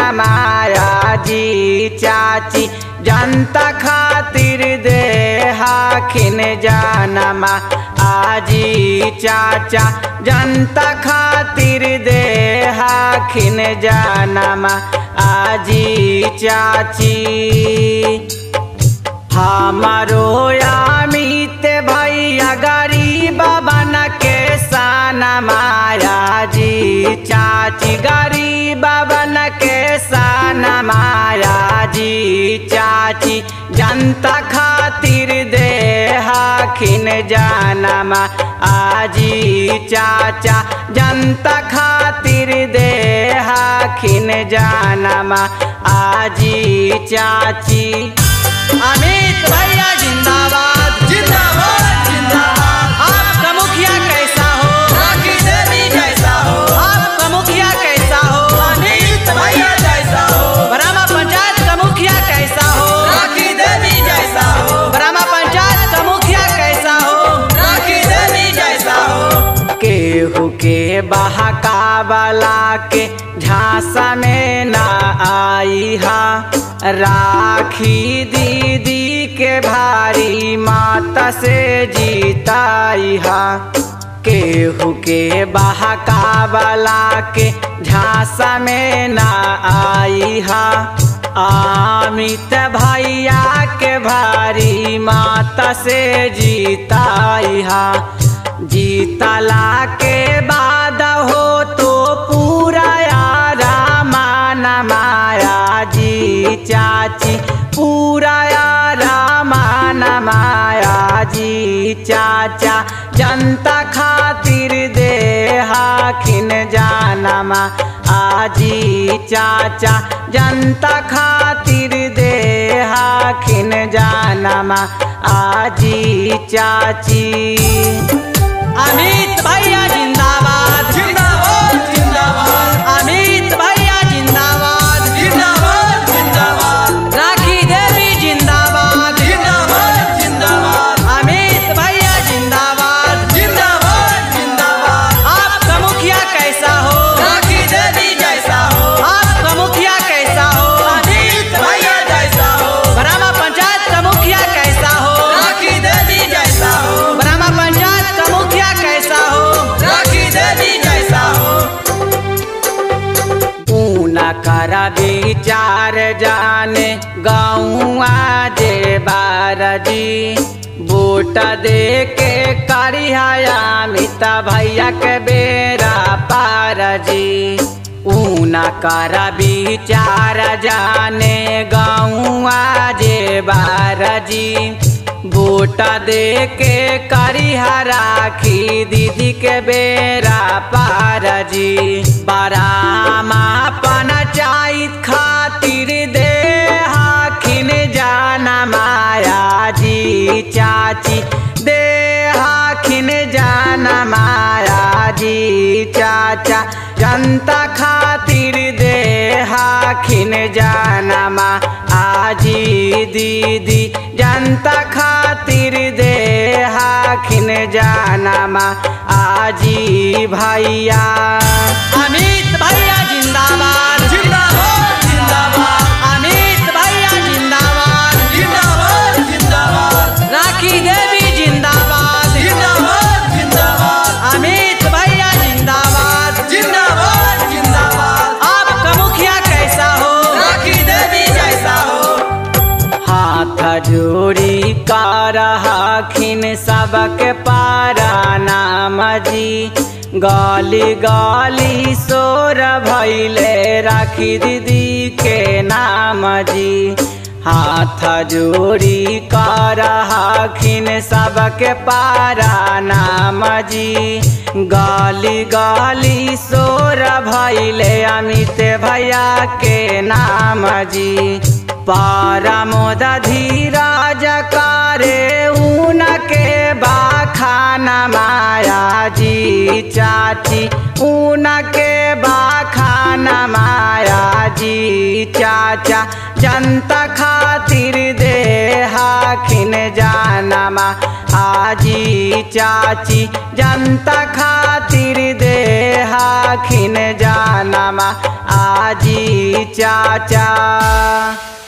माया जी चाची जनता खातिर दे हाखिन जानमा आजी चाचा जनता खातिर दे हाखिन जानमा आजी चाची हमारो अमित भैया गरीब बन के सन माया जी चाची गरीब बन के सन माया जी चाची जनता खातिर दे हाखिन जानमा आजी चाचा जनता खातिर दे हाखिन जानमा आजी चाची अमित भैया जिंदाबाद जिंदाबाद जिंदाबाद आपका मुखिया कैसा हो राखी देवी जैसा हो आपका मुखिया कैसा हो अमित भैया जैसा हो ब्रह्मा पंचायत का मुखिया कैसा हो राखी देवी जैसा हो ब्रह्मा पंचायत का मुखिया कैसा हो राखी देवी जैसा हो केहू के बहकावला के झांसा में ना आई हा राखी दीदी के भारी माता से जीताई हा केहू के बहकावला के झांसा में ना आई हा अमित भैया के भारी माता से जीताई हा जीतला के बाद हो तो पूरा यारा मान माया जी चाची पूरा यारा मान माया जी चाचा जनता खातिर दे हाखिन जानमा आजी चाचा जनता खातिर दे हाखिन जानमा आजी चाची अमित भैया जिंदाबाद जिंदाबाद जिंदाबाद अमित भैया जिंदाबाद जिंदाबाद जिंदाबाद राखी देवी जिंदाबाद जिंदाबाद जिंदाबाद अमित भैया जिंदाबाद जिंदाबाद जिंदाबाद आपका मुखिया कैसा हो राखी देवी जैसा हो आपका मुखिया कैसा हो अमित भैया जैसा हो ब्रह्मा पंचायत का मुखिया कैसा हो राखी देवी जैसा हो ब्रह्मा पंचायत का मुखिया कैसा हो राखी देवी जैसा हो ऊना कर विचार जाने गौआ जे बारजी बूट दे के करिया अमित भैया के बेरा पारजी ऊना कर विचार जाने गौआ जे बारजी बूट दे के करिया राखी दीदी के बेरा पारजी बरामा पंचायत खातिर दे हाखिन जाना माया जी चाची दे हाखिन जाना माया जी चाचा जनता खातिर दे हाखिन जानमा आजी दीदी जनता खातिर दे हाखिन जानमा आजी भैया अमित भैया जिंदाबाद जिंदाबाद जिंदाबाद अमित भैया जिंदाबाद जिंदाबाद जिंदाबाद राखी देवी जिंदाबाद जिंदाबाद जिंदाबाद अमित भैया जिंदाबाद जिंदाबाद जिंदाबाद आपका मुखिया कैसा हो राखी देवी जैसा हो हाथ जोड़ी कर हाखिन सबके पारा नाम जी गली गली सोर भैले राखी दीदी के नाम जी हाथ जोड़ी कर हाखिन सबके पारा नाम जी गली गली सोर भैले अमित भैया के नाम जी परमोद धीराज करे ऊन के बाखाना माया जी चाची ऊन के बाखाना माया जी चाचा जनता खातिर दे हाखिन जानमा आजी चाची जनता खातिर दे हाखिन जानमा आजी चाचा